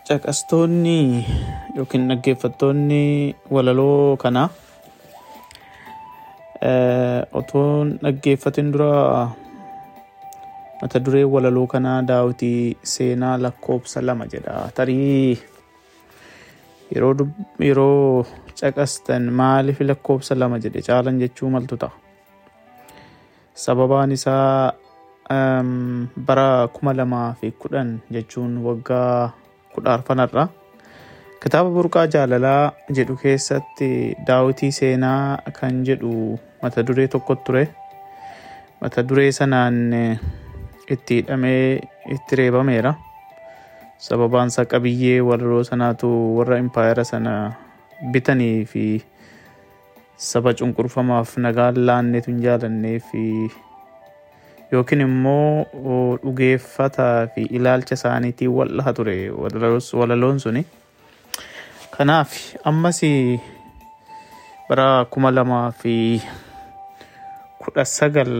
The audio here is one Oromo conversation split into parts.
caqastoonni yookiin dhaggeeffattoonni walaloo kanaa otoo dhaggeeffatin dura mata duree walaloo kanaa daawwitii seenaa lakkoobsa lama jedha tarii yeroo yeroo caqastan maaliif lakkoobsa lama jedhe caalan jechuu maltu ta'a sababaan isaa bara kuma lamaa fi kudhan jechuun waggaa kudha arfanarra kitaaba burqaa jaalalaa jedhu keessatti daawwitii seenaa kan jedhu mata duree tokko ture mata duree sanaan itti hidhamee itti reebameera sababaan isaa qabiyyee walaloo sanaatu warra impaayera sana bitanii fi saba cunqurfamaaf nagaan laanneetu hin jaalannee fi yookiin immoo dhugeeffataa fi ilaalcha isaaniitiin wal'aha ture walaloon suni. Kanaaf ammas bara kuma lamaa fi kudha sagal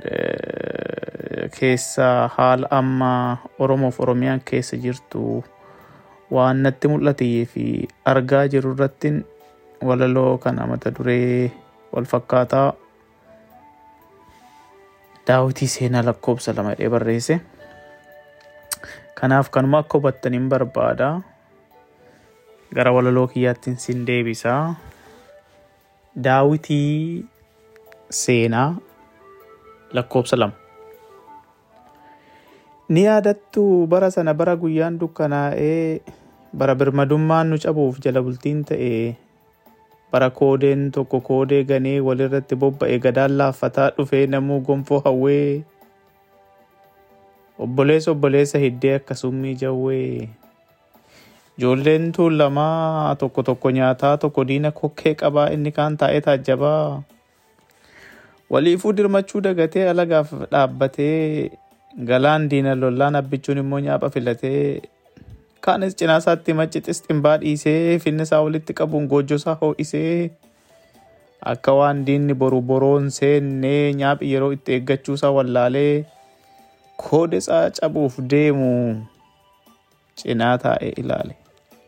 keessa haala amma Oromoof Oromiyaan keessa jirtu waan natti mul'atee fi argaa jiru irratti walaloo kana mata duree wal fakkaataa daawwitii seenaa lakkoobsa lama jedhee barreesse. Kanaaf kanuma akka hubattaniin barbaada. Gara walaloo kiyyaattiin sin deebisaa. Daawwitii seenaa lakkoobsa lama. Ni yaadattu bara sana bara guyyaan dukkanaa'ee bara birmadummaan nu cabuuf jala bultiin ta'e bara koodeen tokko koodee ganee walirratti bobba'e gadaan laaffataa dhufee namuu gonfoo hawwee obboleessa obboleessa hiddee akkasummii jawwee ijoolleen tuulamaa tokko tokko nyaataa tokko diina kokkee qabaa inni kaan taa'ee taajjabaa waliifuu dirmachuu dagatee alagaaf dhaabbatee galaan diina lollaan abbichuun immoo nyaapha filatee kaanis cinaa isaatti maccixis ximbaa dhiisee finni isaa walitti qabuun goojjoo isaa hoo'isee akka waan diinni boru boroon seennee nyaaphi yeroo itti eeggachuu isaa wallaalee koode isaa cabuuf deemu cinaa taa'ee ilaale.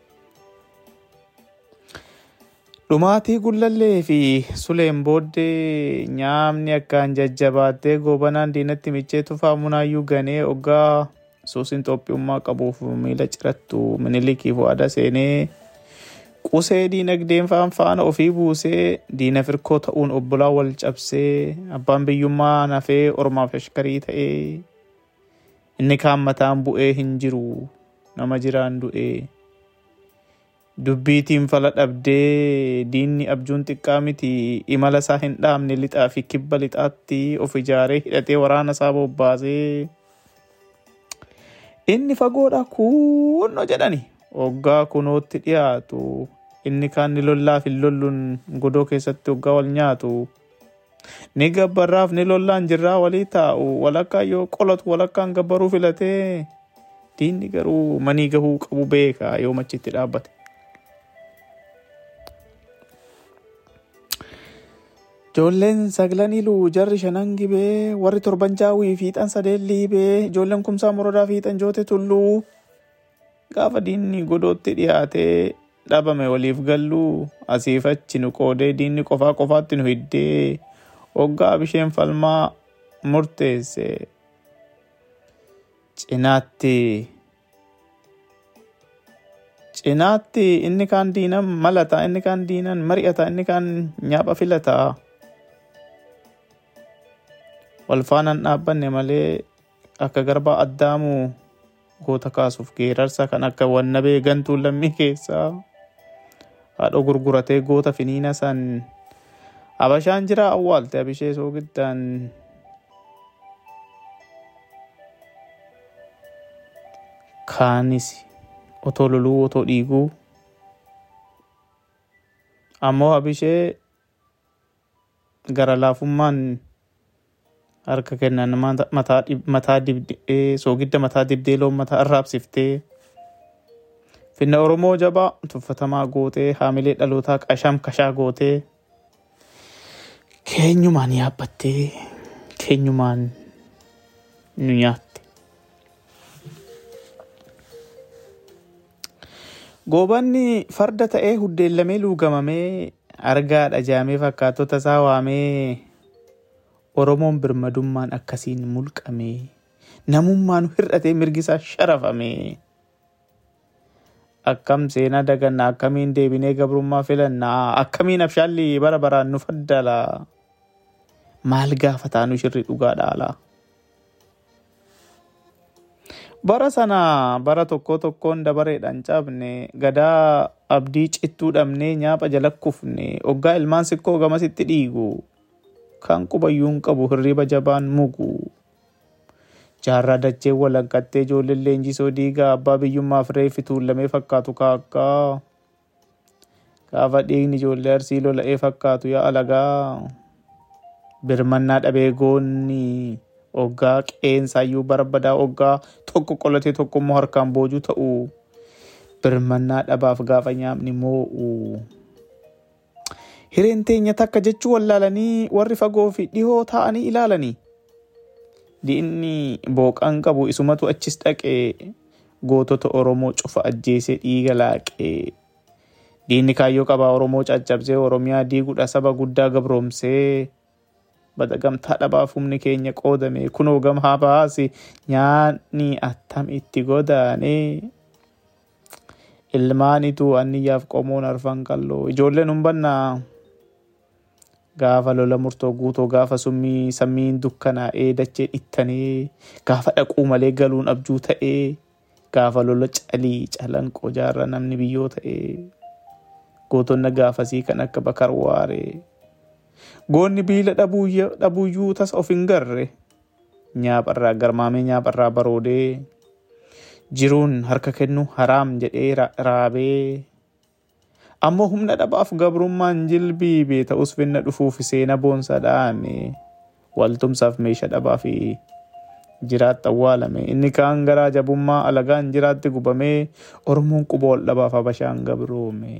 Dhumaatii gullallee fi suleen booddee nyaamni akkaan jajjabaattee goobanaan diinatti michee tufaa munaayyuu ganee oggaa suusin Itoophiummaa qabuuf miila cirattu minilikiif waada seenee qusee diinagdeen faan faana ofii buusee diina firkoo ta'uun obbolaa wal cabsee abbaan biyyummaa nafee ormaaf ashkarii ta'ee inni kaan mataan bu'ee hin jiru nama jiraan du'ee. Dubbiitiin fala dhabdee diinni abjuun xiqqaa miti imala isaa hin dhaabne lixaa fi kibba lixaatti of ijaaree hidhatee waraana isaa bobbaasee. Inni fagoodha kunno jedhani hoggaa kunootti dhiyaatu inni kaan ni lollaaf hin lolluun godoo keessatti hoggaa wal nyaatu. Ni gabbarraaf ni lollaan jirraa walii taa'u walakkaa yoo qolatu walakkaan gabbaruu filatee diinni garuu manii gahuu qabu beeka yoo machitti dhaabbate. Ijoolleen saglan iluu jarri shanan gibee warri torban jaawii fiixan sadeen liibee ijoolleen kumsaa morodaa fiixan joote tulluu gaafa diinni godootti dhiyaatee dhabame waliif galluu asiif achi nu qoodee diinni qofaa qofaatti nu hiddee hoggaa bisheen falmaa murteesse cinaatti cinaatti inni kaan diinan malata inni kaan diinan mari'ata inni kaan nyaapha filata. wal faanaan dhaabbanne malee akka garbaa addaamuu goota kaasuuf geerarsa kan akka wannabee gantuu lammii keessaa haadha gurguratee goota finiina san habashaan jira awwaalte abishee soogiddaan kaanis otoo loluu otoo dhiiguu ammoo abishee gara laafummaan harka kennan mataa dibdee soogidda mataa dibdee loon mataa arraabsiftee finna oromoo jabaa tuffatamaa gootee haamilee dhalootaa qasham kashaa gootee keenyumaan yaabbattee keenyumaan nu nyaatte. Goobanni farda ta'ee huddeellamee luugamamee argaa dhajaamee fakkaattota isaa waamee Oromoon birmadummaan akkasiin mulqamee namummaan hir'atee mirgisaa sharafamee akkam seenaa dagannaa akkamiin deebinee gabrummaa filannaa akkamiin abshaalli bara baraan nu faddala maal gaafataa nu shirri dhugaa dhaalaa. Bara sana bara tokko tokkoon dabareedhaan cabne gadaa abdii cittuu dhabnee nyaapha jala kufne oggaa ilmaan sikkoo gamasitti dhiigu kan qubayyuun qabu hirriba jabaan mugu. Jaarraa dachee walakkattee ijoolleen leenjisoo diigaa abbaa biyyummaaf reeffi tuullamee fakkaatu kaakkaa. Gaafa dhiigni ijoollee arsii lola'ee fakkaatu yaa alagaa. Birmannaa dhabee goonni oggaa qeensaayyuu barbadaa oggaa tokko qolatee tokko immoo harkaan boojuu ta'u. Birmannaa dhabaaf gaafa nyaamni moo'u. Hireen teenya takka jechuu wallaalanii warri fagoo fi dhihoo taa'anii ilaalanii. Diinni booqaan qabu isumatu achis dhaqee gootota Oromoo cufa ajjeesee dhiiga laaqee. Diinni kaayyoo qabaa Oromoo caccabsee Oromiyaa diiguudha saba guddaa gabroomsee. Bada gamtaa dhabaaf humni keenya qoodame kunoo gamaa baase nyaanni attam itti godaane. Ilmaanitu anniyyaaf qomoon arfan qalloo ijoolleen humbannaa. Gaafa lola murtoo guutoo gaafa summii sammiin dukkanaa'ee dachee dhittanii gaafa dhaquu malee galuun abjuu ta'ee gaafa lola calii calanqoo jaarra namni biyyoo ta'ee gootonna gaafasii kan akka bakar waaree goonni biila dhabuuyyuu tasa of hin garre nyaapharraa garmaamee nyaapharraa baroodee jiruun harka kennu haraam jedhee raabee. ammoo humna dhabaaf gabrummaan jilbiibe ta'us finna dhufuuf seena boonsa dhaame waltumsaaf meeshaa dhabaa fi jiraatti awwaalame inni kaan garaa jabummaa alagaan jiraatti gubamee oromoon quba ol dhabaaf habashaan gabroome.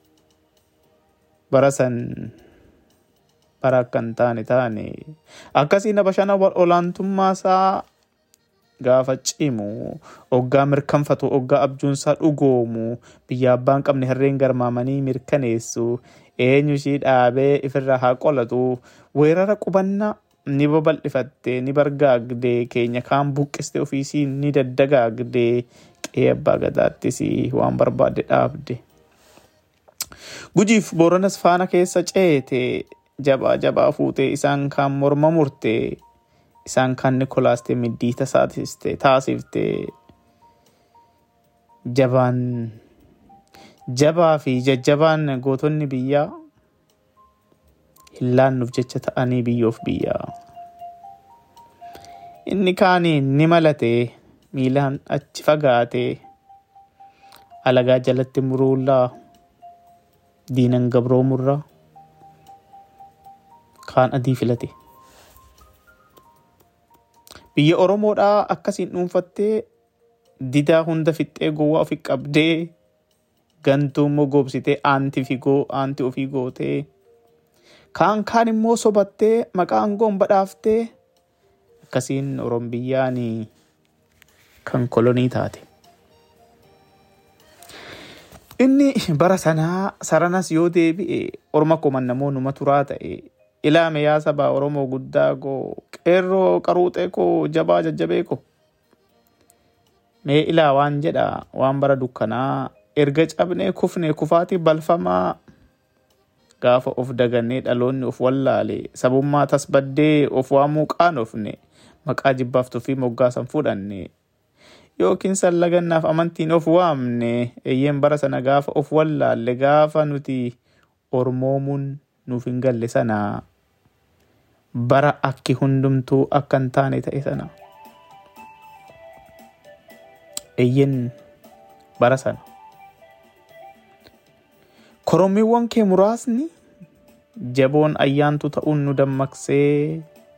Bara san bara akka hin taane taane akkasiin habashaan olaantummaa isaa gaafa cimu oggaa mirkanfatu oggaa abjuunsaa dhugoomu biyya abbaan qabne harreen garmaamanii mirkaneessu eenyu ishii dhaabee ifirraa haa qolatu weerara qubannaa ni babal'ifatte ni bargaagde keenya kaan buqqiste ofiisii ni daddagaagde qe'ee abbaa gadaattis waan barbaadde dhaabde. Gujiif Booranas faana keessa ceete jabaa jabaa fuutee isaan kaan morma murtee isaan kaan Nikolaastee middiita taasifte jabaan jabaa fi jajjabaan gootonni biyyaa hin laannuuf jecha ta'anii biyyoof biyyaa. Inni kaaniin ni malatee miilaan achi fagaatee alagaa jalatti muruullaa diinan gabroomurraa kaan adii filate. Biyya Oromoodhaa akkasiin dhuunfattee didaa hunda fixxee gowwaa ofii qabdee gantuu immoo goobsitee aanti figoo aanti ofii gootee kaan kaan immoo sobattee maqaa aangoon badhaaftee akkasiin Oromoo biyyaan kan kolonii taate. Inni bara sanaa saranas yoo deebi'e orma komannamoo numa turaa ta'e ilaame yaa sabaa Oromoo guddaa koo qeerroo qaruuxee koo jabaa jajjabee koo. Mee ilaa waan jedha waan bara dukkanaa erga cabnee kufne kufaatii balfamaa gaafa of dagannee dhaloonni of wallaale sabummaa tasbaddee of waamuu qaanofne maqaa jibbaaftuu fi moggaasan fudhanne. Yookiin sallagannaaf amantiin of waamne eeyyeen bara sana gaafa of wallaalle gaafa nuti ormoomuun nuuf hin galle sanaa. bara akki hundumtuu akka hin taane ta'e sana. Eeyyen bara sana. Korommiiwwan kee muraasni jaboon ayyaantu ta'uun nu dammaqsee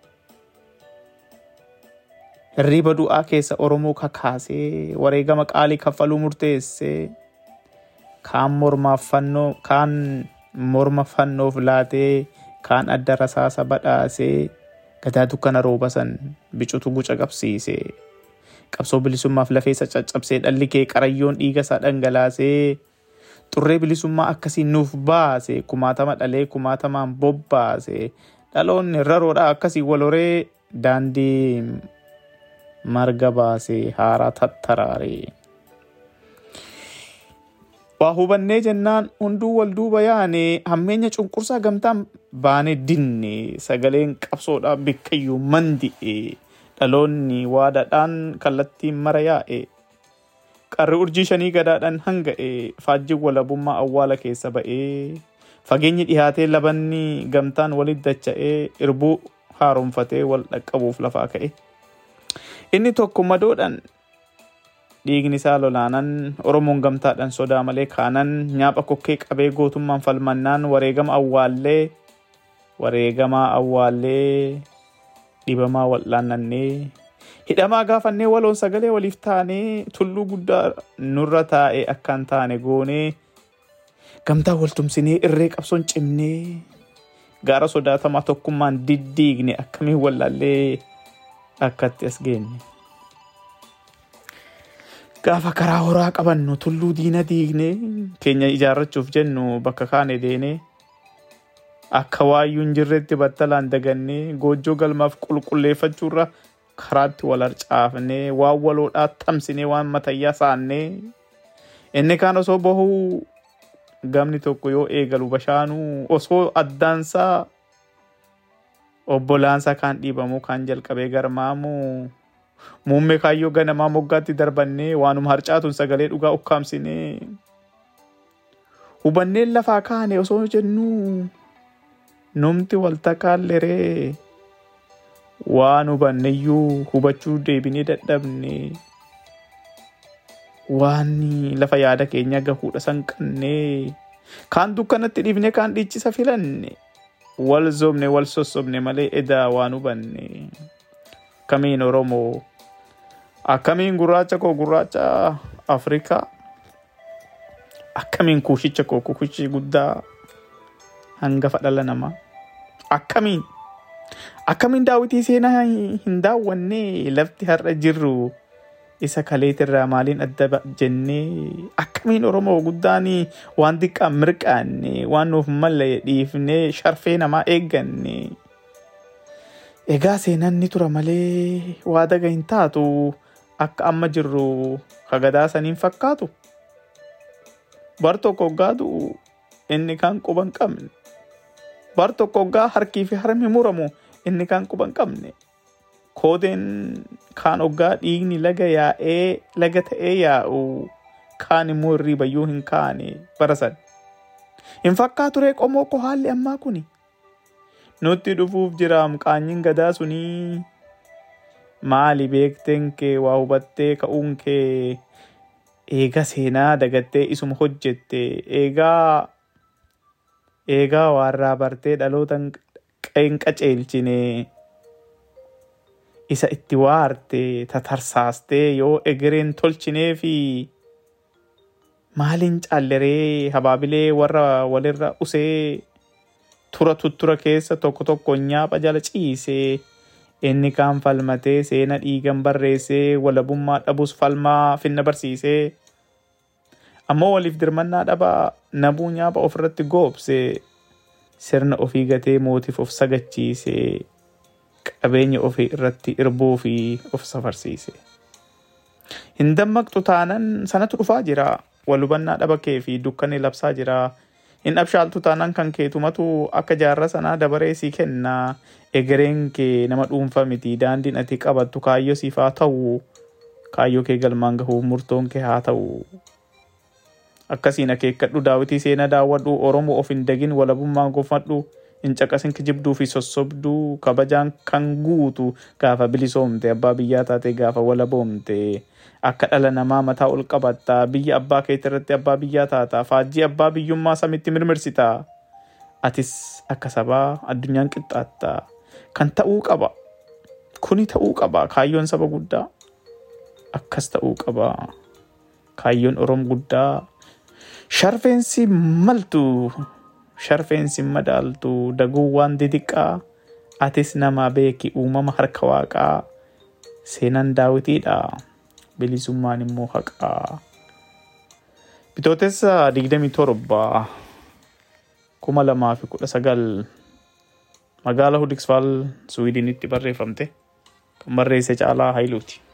hirriba du'aa keessa Oromoo kakaasee wareegama qaalii kaffaluu murteessee kaan mormaaf fannoo kaan morma fannoof laatee kaan adda rasaasa badhaasee gadaa dukkana rooba san bicutu guca qabsiisee qabsoo bilisummaaf lafeessa caccabsee dhalli kee qarayyoon dhiiga isaa dhangalaasee xurree bilisummaa akkasii nuuf baase kumaatama dhalee kumaatamaan bobbaase dhaloonni raroodha akkasii wal horee daandii marga baase haaraa tattaraare. Waa hubannee jennaan hunduu wal duuba yaane hammeenya cunqursaa gamtaan baane dinne sagaleen qabsoodhaa bikkayyuu mandi'e dhaloonni waadaadhaan kallattiin mara yaa'e qarri urjii shanii gadaadhaan hanga'e faajjiin walabummaa awwaala keessa ba'ee fageenyi dhihaatee labanni gamtaan walit dacha'ee irbuu haaromfatee wal dhaqqabuuf lafaa ka'e. Inni tokko madoodhaan dhiigni isaa lolaanan oromoon gamtaadhaan sodaa malee kaanan nyaapha kokkee qabee gootummaan falmannaan wareegama awwaallee wareegamaa awwaallee dhibamaa wal'aannannee hidhamaa gaafannee waloon sagalee waliif taanee tulluu guddaa nurra taa'e akkaan taane goonee gamtaa waltumsinee irree qabsoon cimnee gaara sodaatamaa tokkummaan diddiigne akkamiin wallaallee akkatti as geenye. Gaafa karaa horaa qabannu tulluu diina diignee keenya ijaarrachuuf jennu bakka kaane deenee akka waayyuun jirretti battalaan dagannee goojjoo galmaaf qulqulleeffachuurra karaatti wal harcaafnee waan waloodhaa tamsinee waan matayyaa saannee inni kaan osoo bahuu gamni tokko yoo eegalu bashaanuu osoo addaansaa obbolaansaa kaan dhiibamuu kaan jalqabee garmaamuu muummee kaayyoo ganamaa moggaatti darbannee waanuma harcaatuun sagalee dhugaa ukkaamsinee hubanneen lafaa kaane osoo jennuu numti waltakaalleree waan hubanneyyuu hubachuu deebinee dadhabne waan lafa yaada keenya gahuudha sanqannee kaan dukkanatti dhiifne kaan dhiichisa filanne wal zobne wal sossobne malee edaa waan hubanne akkamiin oromoo akkamiin gurraacha koo gurraacha afrikaa akkamiin kuushicha koo kuushii guddaa hangafa dhala namaa akkamiin akkamiin daawwitii seenaa hin daawwanne lafti har'a jirru isa kaleetirraa maaliin adda jennee akkamiin oromoo guddaan waan xiqqaan mirqaanne waan nuuf malle dhiifnee sharfee namaa eegganne egaa seenaan ni tura malee waa daga hin taatu akka amma jirru kagadaa saniin fakkaatu bar tokko hoggaa du'u inni kaan quba hin qabne bar tokko hoggaa harkii fi harmi muramu inni kaan quba hin qabne koodeen kaan hoggaa dhiigni laga yaa'ee laga ta'ee yaa'u kaan immoo hirriibayyuu hin kaane barasan hin fakkaatu ree qomoo ko haalli ammaa kuni nutti dhufuuf jiraam qaanyiin gadaa sunii maali beekteen kee waa hubattee ka'uun kee eega seenaa dagattee isuma hojjette eegaa eegaa waarraa bartee dhaloota hin qaceelchine isa itti waarte tatarsaastee yoo egereen tolchinee fi maaliin caalleree habaabilee warra walirra usee tura tuttura keessa tokko tokko nyaapha jala ciisee inni kaan falmatee seena dhiigan barreessee walabummaa dhabus falmaa finna barsiisee ammoo waliif dirmannaa dhabaa nabuu nyaapha ofirratti goobse sirna ofii gatee mootiif of sagachiise qabeenya ofii irratti irbuu fi of safarsiise. Hin dammaqxu taanan sanatu dhufaa jira wal hubannaa dhaba kee fi dukkanni labsaa jira. Hin abshaaltu taanaan kan keetumatu akka jaarra sanaa dabaree sii kenna. Egereen kee nama dhuunfaa miti daandiin ati qabattu kaayyoo siif haa ta'u. Kaayyoo kee galmaan gahuuf murtoon kee haa ta'u. Akkasiin akeekkadhu daawwitii seenaa daawwadhu Oromoo of hin dagin walabummaa gonfadhu. Hin caqasin kijibduu fi sossobduu kabajaan kan guutu gaafa bilisoomte abbaa biyyaa taate gaafa walaboomte. akka dhala namaa mataa ol qabatta biyya abbaa keetii irratti abbaa biyyaa taata faajjii abbaa biyyummaa samitti mirmirsita atis akka sabaa addunyaan qixxaatta kan ta'uu qaba kuni ta'uu qaba kaayyoon saba guddaa akkas ta'uu qaba kaayyoon oromoo guddaa sharfeensi maltu sharfeensi madaaltu daguu waan didiqqaa atis nama beeki uumama harka waaqaa seenaan daawitiidha. bilisummaan immoo haqaa Bitootessa digdamii torba kuma lamaa fi kudha sagal magaala Hudiksvaal Suwiidinitti barreeffamte kan barreesse Caalaa Hayiluuti.